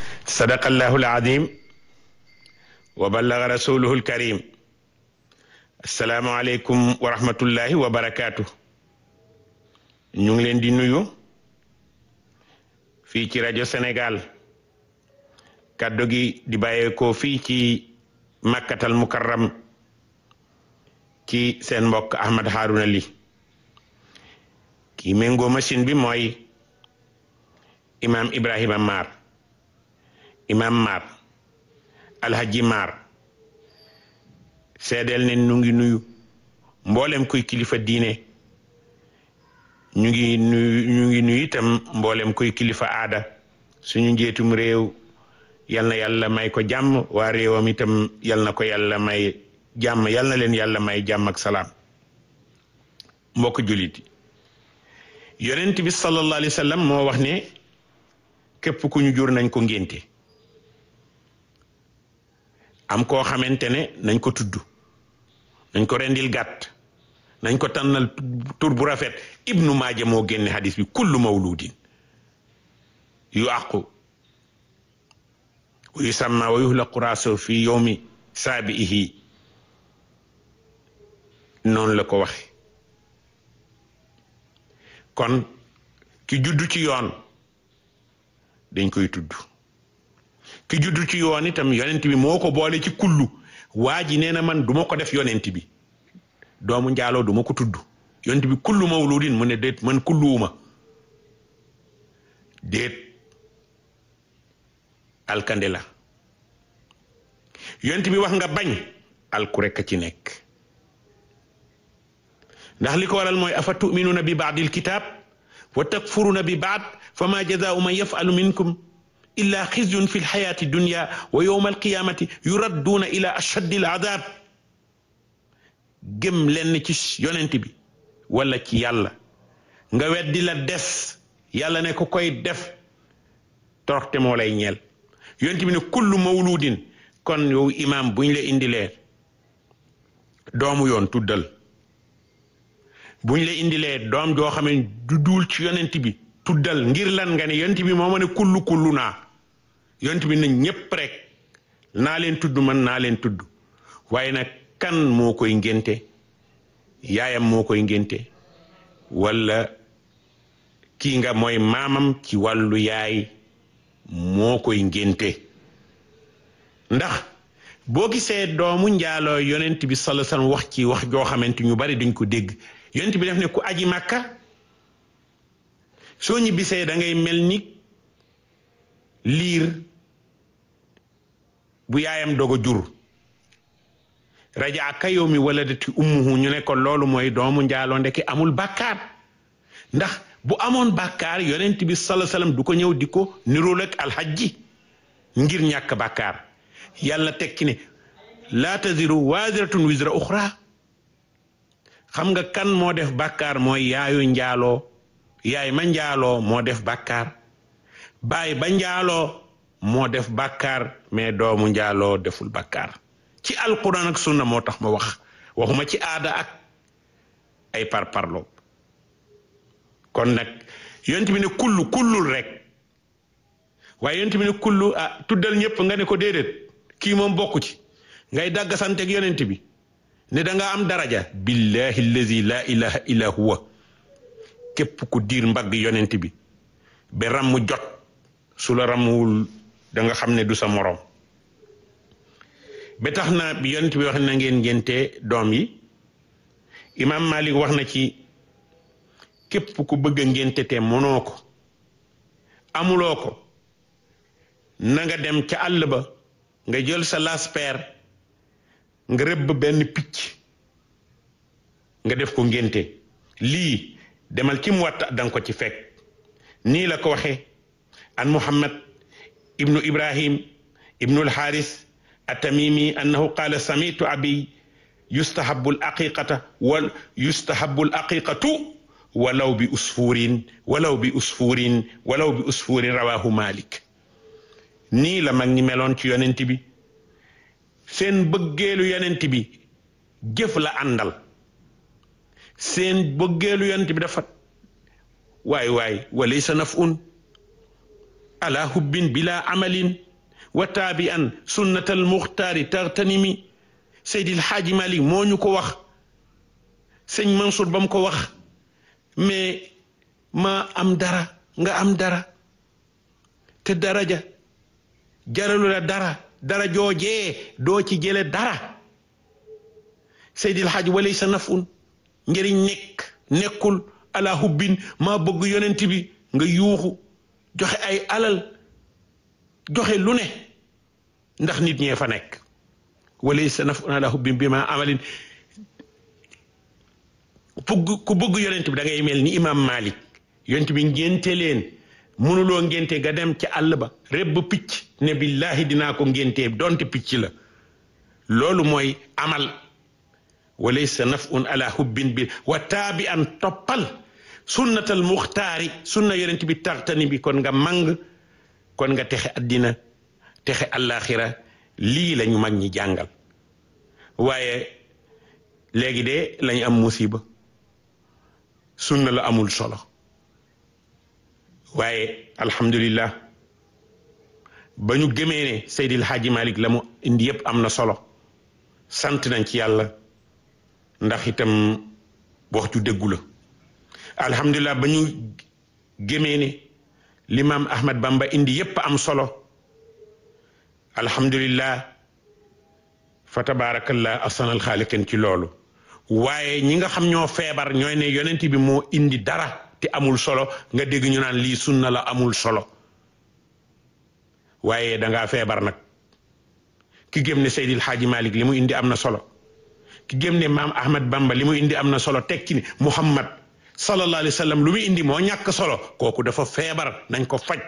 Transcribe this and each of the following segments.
sadaqa allahu alazim wa ballaga rasuluhu alkarim assalaamu aleykum wa rahmatullahi wa barakaatu ñu ngi leen di nuyu fii ci rajo Sénégal kàddu gi di bàyyeekoo fii ci makkatal mukarram ci seen mbokk Ahmad Harouna Ly kii méngoo machine bi mooy imam Ibrahima Mar imam Mar alhaji Mar seedeel ne ñu ngi nuyu mboolem kuy kilifa diine ñu ngi nuyu ñu ngi nuyu itam mboolem kuy kilifa aada suñu njeetum réew yal na yàlla may ko jàmm waa réewam itam yal na ko yàlla may jàmm yal na leen yàlla may jàmm ak salaam mbokk jullit yi yonent bi sallallahu alayhi wa sallam moo wax ne képp ku ñu jur nañ ko ngénte am koo xamante ne nañ ko tudd nañ ko rendil gàtt nañ ko tànnal tur bu rafet ibnu maaja moo génne hadis bi kullu mawludin yu àqu wa yusamma wa yuhlaqu raaso fi yowmi saabi'ihi noonu la ko waxe kon ki juddu ci yoon dañ koy tudd ki juddu ci yoon itam yonent bi moo ko boole ci kullu waa ji nee na man duma ko def yonent bi doomu njaaloo duma ko tudd yonent bi kullu mawludin mu ne déet man kulluwuma déet alkande la yonent bi wax nga bañ alku rekk ci nekk ndax li ko waral mooy afa tuminuuna bi baadil kitaab wa takfuruuna bi baad fa ma jazaau man yafalu minkum illa xizyun fi lxayaati dunya wa yowma alqiyamati yuradduuna ila ashaddi al adab gëm lenn ci yonent bi wala ci yàlla nga weddi la des yàlla ne ko koy def torte moo lay ñeel yonent bi ne kullu mawludin kon yow imaam buñ la indilee doomu yoon tuddal buñ la indilee doom joo xam ne du duul ci yonent bi tuddal ngir lan nga ne yonent bi moo ma ne kullu kullu naa yonent bi nañ ñépp rek naa leen tudd man naa leen tudd waaye nag kan moo koy ngénte yaayam moo koy ngénte walla kii nga mooy maamam ci wàllu yaay moo koy ngénte ndax boo gisee doomu njaaloo yonent bi sallallahu alayhi wasallam wax ci wax joo xamante ñu bari duñ ko dégg yonent bi def ne ku aji màkka soo ñibbisee da ngay mel ni liir bu yaayam doog a jur rajaa ka yow mi waladati ummuhu ñu ne ko loolu mooy doomu njaaloo ndeke amul bàkkaar ndax bu amoon bàkkaar yonent bi sallallahu alayhi wasallam du ko ñëw di ko nirool ak alxajji ngir ñàkk bàkkaar yàlla tekki ne laa taziru waaziratun wizra uxra xam nga kan moo def bàkkaar mooy yaayu njaaloo yaay ma njaaloo moo def bàkkaar baay ba njaaloo moo def bàkkaar mais doomu njaaloo deful bàkkaar ci alquran ak sunna moo tax ma wax waxuma ci aada ak ay parparloo kon nag yonent bi ne kullu kullul rek waaye yonent bi ne kullu ah tuddal ñëpp nga ne ko déedéet kii moom bokku ci ngay dagg santeeg yonent bi ne da nga am daraja billahi allazi la ilaha illa huwa képp ku diir mbagg yonent bi ba ramm jot su la rammuwul da nga xam ne du sa moroom ba tax na bi yonent bi wax na ngeen ngénte doom yi imaam Malik wax na ci képp ku bëgg a ngénte te mënoo ko amuloo ko na nga dem ca àll ba nga jël sa lasper nga rëbb benn picc nga def ko ngénte lii demal ci mu watta danga ko ci fekk nii la ko waxe an muhammad ibnu ibrahim ibnu alxaaris atamimi annahu qaala samitu abi yustahabu alaqiqata wa yustahabu alaqiqatu walaw bi usfurin walaw bi usfurin walaw bi usfurin rawahu malik nii la mag ñi meloon ci yonent bi seen bëggeelu yonent bi jëf la àndal seen bëggeelu yonent bi dafa waay waay walaysa nafun ala hubbin bila amalin wa taabi an sunnatal muxtaari tartanimi Seydil Xaaji Malik moo ñu ko wax sëñ Mansour ba mu ko wax mais ma am dara nga am dara te daraja jaralu la dara dara joojee doo ci jële dara Seydil Xaaji walay sa nafun njëriñ nekk nekkul ala hubbin maa bëgg yonent bi nga yuuxu joxe ay alal joxe lu ne ndax nit ñee fa nekk walay sa nafun ala hubbin bi ma amalin bëgg ku bëgg yonent bi da ngay mel ni imam Malik yonent bi ngénte leen mënuloo ngénte ga dem ci àll ba rebb picc ne billahi dinaa ko ngéntee donte picc la loolu mooy amal walaysa nafun ala hubbin bi wa taabi an toppal sunnatal muxtaari sunna yonent bi tartani bi kon nga màng kon nga texe addina texe àllaaxira lii lañu mag ñi jàngal waaye léegi de lañu am musiba sunna la amul solo waaye alhamdulillah ba ñu gëmee ne Seydil Hadji Malick la mu indi yëpp am na solo sant nañ ci yàlla ndax itam wax ju dëggu la alhamdulillah ba ñu gëmee ne limaam Ahmad Bamba indi yëpp am solo alhamdulillah fa tabaarakallah asanal xaaliqin ci loolu waaye ñi nga xam ñoo feebar ñooy ne yonent bi moo indi dara te amul solo nga dégg ñu naan lii sunna la amul solo waaye dangaa feebar nag ki gëm ne Seydil Hadji Malick li mu indi am na solo ki gëm ne maam Ahmad Bamba li mu indi am na solo teg ci ni Muhammad sallallahu alayhi wa sallam lu mu indi moo ñàkk solo kooku dafa feebar nañ ko faj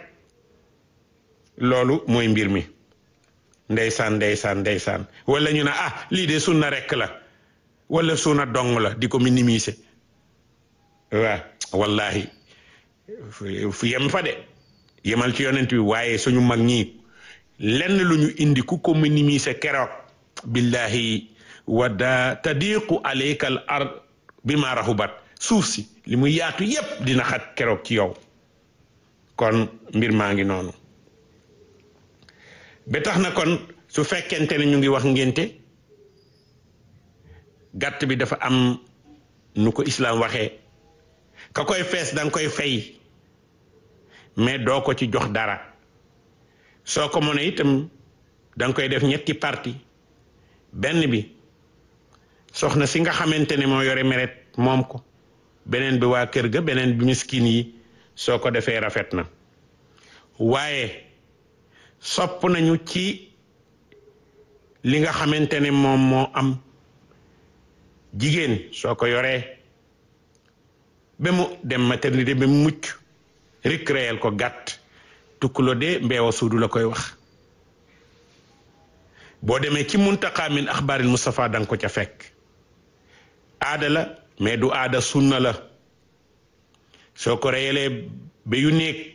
loolu mooy mbir mi ndeysaan ndeysaan ndeysaan wala ñu ne ah lii de sunna rekk la wala sunna dong la di ko minimiser waaw wallahi fu yem fa de yemal ci yonent bi waaye suñu mag ñi lenn lu ñu indi ku ko minimiser keroog billahi wadda tadiqu alayka al ard bi ma rahubat suuf si li mu yaatu yépp dina xat keroog ci yow kon mbir maa ngi noonu ba tax na kon su fekkente ne ñu ngi wax ngénte gàtt bi dafa am nu ko islaam waxee ka koy fees danga koy fay mais doo ko ci jox dara soo ko mënee itam danga koy def ñetti parti benn bi soxna si nga xamante ne moo yore meret moom ko beneen bi waa kër ga beneen bi miskin yi soo ko defee rafet na waaye sopp nañu ci li nga xamante ne moom moo am jigéen soo ko yoree ba mu dem maternité ba mu mucc récréel ko gàtt tukkulo de mbeewa suudu la koy wax boo demee ci muntaqa min axbaaril Mustafa danga ko ca fekk aada la mais du aada sunna la soo ko reyalee ba yu néeg